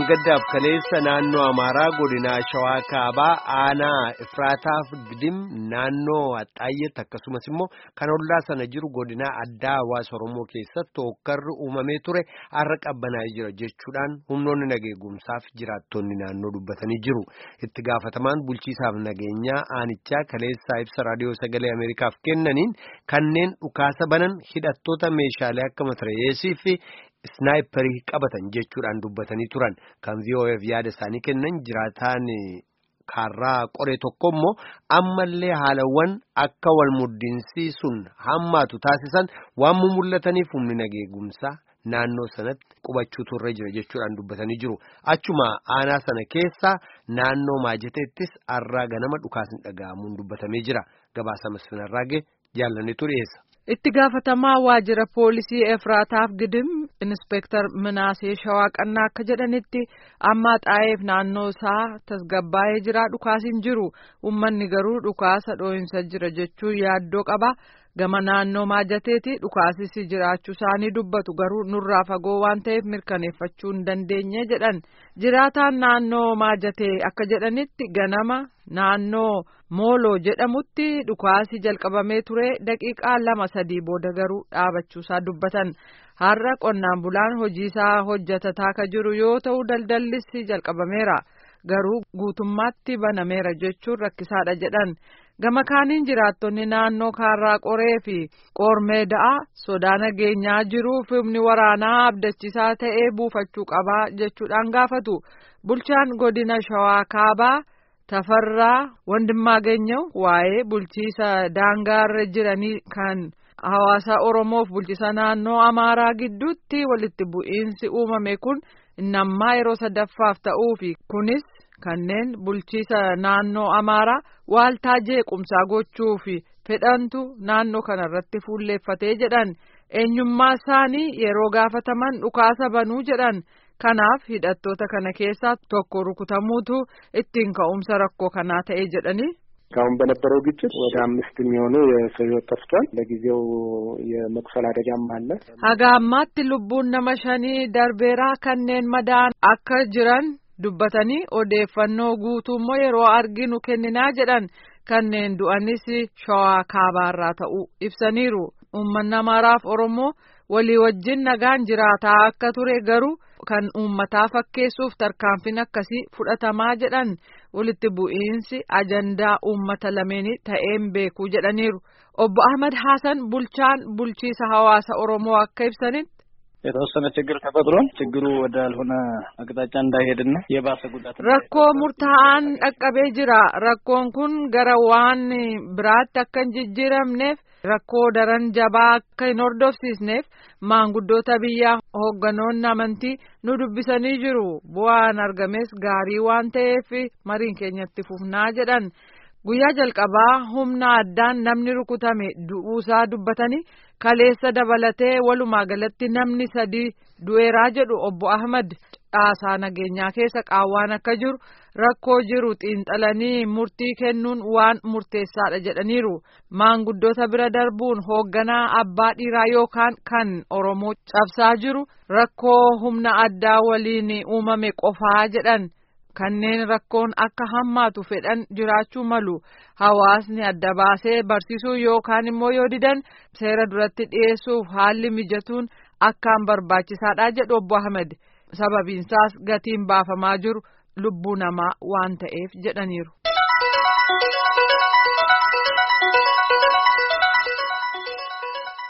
dheengaddaaf kaleessa naannoo Amaaraa godinaa Shawaa Kaabaa aanaa Ifraataaf Gidim naannoo Axxaayyetti akkasumas immoo kan ollaa sana jiru godinaa addaa hawaasa Oromoo keessatti hookkarri uumamee ture har'a qabbanaa'ee jira jechuudhaan humnoonni nageegumsaaf jiraattonni naannoo dubbatanii jiru. Itti gaafatamaan bulchiisaaf nageenyaa aanichaa kaleessaa ibsa raadiyoo sagalee Ameerikaaf kennaniin kanneen dhukaasa banan hidhattoota meeshaalee akka matireesii fi Snaayiparii qabatan jechuudhaan dubbatanii turan kan VOF yaada isaanii kennan jiraataan kaarraa qoree tokko immoo ammallee haalawwan akka wal muddiinsiisuun hammaatu taasisan waan mul'ataniif humni nageegumsaa naannoo sanatti qubachuutu irra jira jechuudhaan dubbatanii jiru. Achuma aanaa sana keessaa naannoo maajateettis har'aa ganama dhukaasni dhaga'amuun dubbatamee jira. Gabaasa masfinarraagee jaallannetu dhiyeessa. itti gaafatamaa waajjira poolisii efraataaf gidim inspeektar minaasee shawaa qannaa akka jedhanitti amma xaa'eef naannoo isaa tasgabbaa'ee jira dhukaasiin jiru ummanni garuu dhukaasa dhoohinsa jira jechuun yaaddoo qaba gama naannoo maajateeti dhukaasisi jiraachuu isaanii dubbatu garuu nurraa fagoo waan ta'eef mirkaneeffachuu hin dandeenye jedhan jiraataan naannoo maajatee akka jedhanitti ganama naannoo mooloo jedhamutti dhukaasi jalqabamee ture daqiiqaa lama sadii booda garuu dhaabachuusaa dubbatan har'a qonnaan bulaan hojiisaa hojjatataa ka jiru yoo ta'u daldallis jalqabameera garuu guutummaatti banameera jechuun rakkisaadha jedhan gama kaaniin jiraattonni naannoo kaarraa qoree fi qoormeeda'a sodaa nageenyaa jiruuf humni waraanaa abdachiisaa ta'ee buufachuu qabaa jechuudhaan gaafatu bulchaan godina shawaa kaabaa. Tafarraa Wandimmaageenyaw waa'ee bulchiisa daangaarra jiranii kan hawaasa Oromoof bulchiisa naannoo Amaaraa gidduutti walitti bu'iinsi uumame kun innammaa yeroo sadaffaaf ta'uufi kunis kanneen bulchiisa naannoo Amaaraa waaltaa jeequmsaa gochuufi fedhantu naannoo kanarratti fuulleeffatee jedhan eenyummaa isaanii yeroo gaafataman dhukaasa banuu jedhan. kanaaf hidhattoota kana keessaa tokko rukutamuutu ittiin ka'umsa rakkoo kanaa ta'e jedhanii. እስካሁን በነበረው ግጭት ወደ አምስት የሚሆኑ የሰው ሕይወት ጠፍቷል። ለጊዜው የመቁሰል አደጋም አለ። haga ammaatti lubbuun nama shanii darbeeraa kanneen madaan akka jiran dubbatanii odeeffannoo guutuu immoo yeroo arginu kenninaa jedhan kanneen du'anis shawaa kaabaarraa ta'uu ibsaniiru. Uummanni Amaaraaf Oromoo walii wajjin nagaan jiraataa akka ture garuu kan uummataa fakkeessuuf tarkaanfiin akkasii fudhatamaa jedhan walitti bu'iinsi ajandaa uummata lameenii ta'een beekuu jedhaniiru. Obbo Ahmad Hassan bulchaan bulchiisa hawaasa Oromoo akka ibsanitti. የተወሰነ ችግር ተፈጥሯል። ችግሩ ወዳልሆነ አቅጣጫ እንዳይሄድና የባሰ ጉዳት rakkoo murtaa'aan dhaqqabee jira rakkoon kun gara waan biraatti akka hin jijjiiramneef rakkoo daran jabaa akka hin hordofsiisneef maanguddoota biyyaa hoogganoonni amantii nu dubbisanii jiru bu'aan argames gaarii waan ta'eef mariin keenyatti fufnaa jedhan guyyaa jalqabaa humna addaan namni rukutame du'uusaa dubbatanii kaleessa dabalatee walumaa galatti namni sadii du'eeraa jedhu obbo Ahmad caasaa nageenyaa keessa qaawwaan akka jiru rakkoo jiru xiinxalanii murtii kennuun waan murteessaadha jedhaniiru maanguddoota bira darbuun hoogganaa abbaa dhiiraa yookaan kan oromoo cabsaa jiru rakkoo humna addaa waliin uumame qofaa jedhan. kanneen rakkoon akka hammaatu fedhan jiraachuu malu hawaasni adda baasee barsiisuu yookaan immoo yoo didan seera duratti dhiyeessuuf haalli mijatuun akkaan barbaachisaadha jedhu obbo Ahmed sababiinsaas gatiin baafamaa jiru lubbuu namaa waan ta'eef jedhaniiru.